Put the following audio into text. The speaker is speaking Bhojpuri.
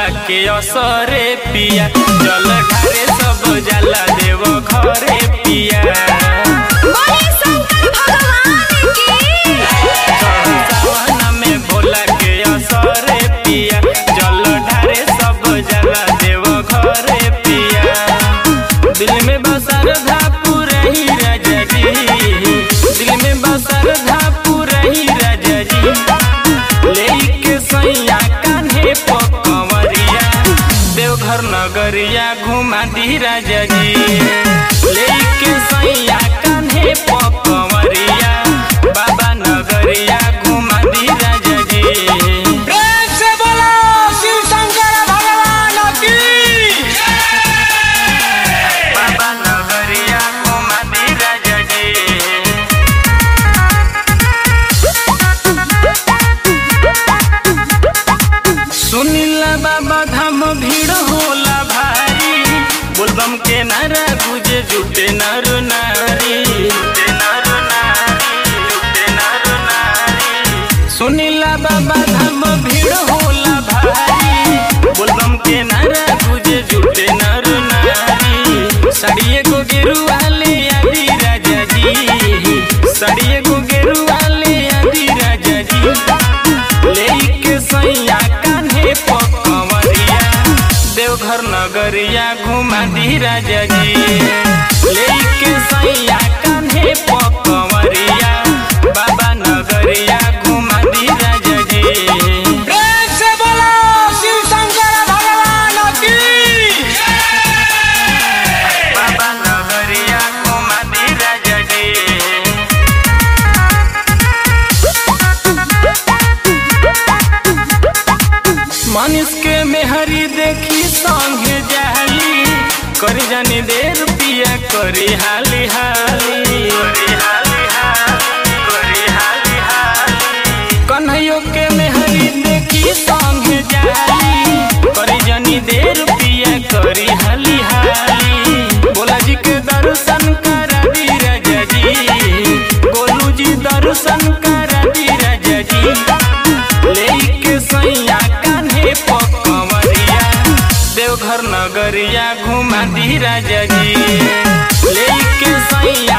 के असरे पिया जल ढारे सब जाला देव घरे पिया बोले शंकर भगवान की सावन में भोला के असरे पिया जल ढारे सब जाला देव घरे पिया दिल में बसर धा पुरही राजा जी दिल में बसर धा पुरही राजा जी लेके सैया कान्हे पकवरिया देवघर नगरिया घुमा दी राजा जी लेके सैया कान्हे पकवरिया बाबा नगरिया घुमा दी राजा जी प्रेम से बोलो शिव शंकर भगवान की बाबा नगरिया घुमा दी राजा जी सुनीला बाबा धाम भीड़ होला भारी बोलबम के नारा गुजे जुटे नर नारी जुटे नर नारी जुटे नर नारी सुनीला बाबा धाम भीड़ होला भारी बोलबम के नारा गुजे जुटे नर नारी साड़िए को गेरुआ ले आदि राजा जी साड़िए को गेरुआ ले आदि राजा जी लेके सैया कान्हे पकवरिया देवघर नगरिया घुमा दी राजा जी लेके सैया कान्हे पकवरिया बाबा नगरिया घुमा दी राजा जी प्रेम से बोलो शिव शंकर भगवान की बाबा नगरिया घुमा दी राजा जी मनुष के मेहरी देखी संगे जाली करी जानी देर पिया करी हाली हाली करी हाली हाली करी हाली हाली कन्हैयो के मेहरी देखी संगे जाली करी जानी देर पिया करी हाली हाली बोला जी के दर्शन करा दी राजा जी गोलू जी दर्शन करा दी राजा जी लेके सैया कान्हे पकवरिया देवघर नगरिया घुमा दी राजा जी लेके सैया